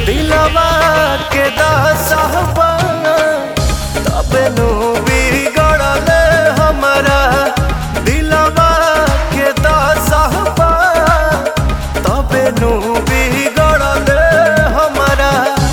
दिलवा के दासहबा तबे नु बिगड़ल हमरा दिलवा के दासहबा तबे नु बिगड़ल हमरा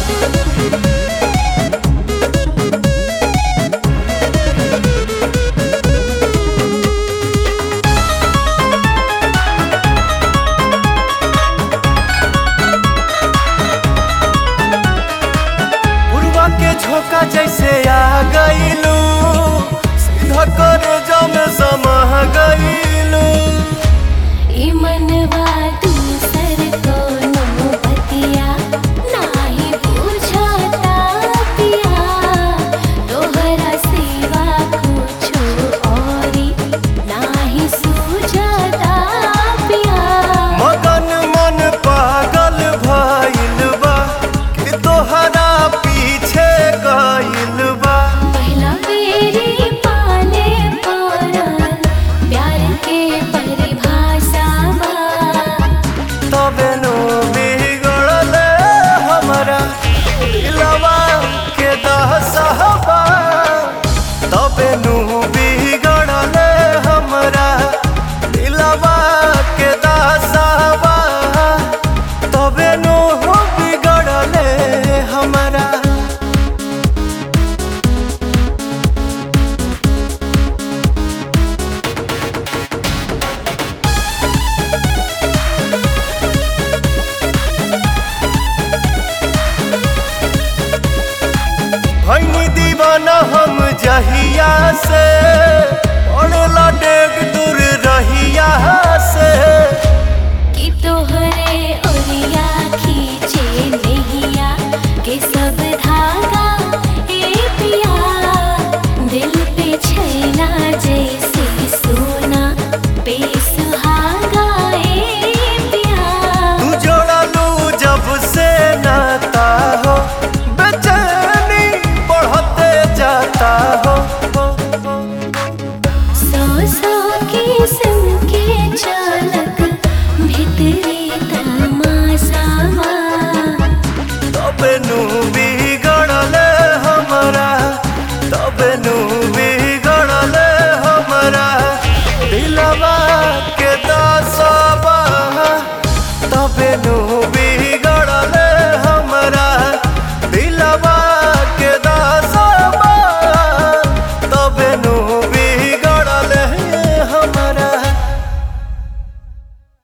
उड़वा के झोंका जैसे आ गईलू सीधा कर जम समह गईलू ई मनवा दूसर कोनो बतिया नाही बुझता पिया तोहरा सिवा कुछो औरी नाही सूझता पिया मगन मन पागल भइल बा कि तोहरा पीछे गइल बा पहला बेरी पाले पड़ल प्यार के परिभाषा बा तबे नु बिगड़ल हमरा दिलवा के दहसहबा तबे नु बिगड़ल हमरा दिलवा के दहसहबा तबे नु बिगड़ल हमरा भैनी दीवाना हम जहिया से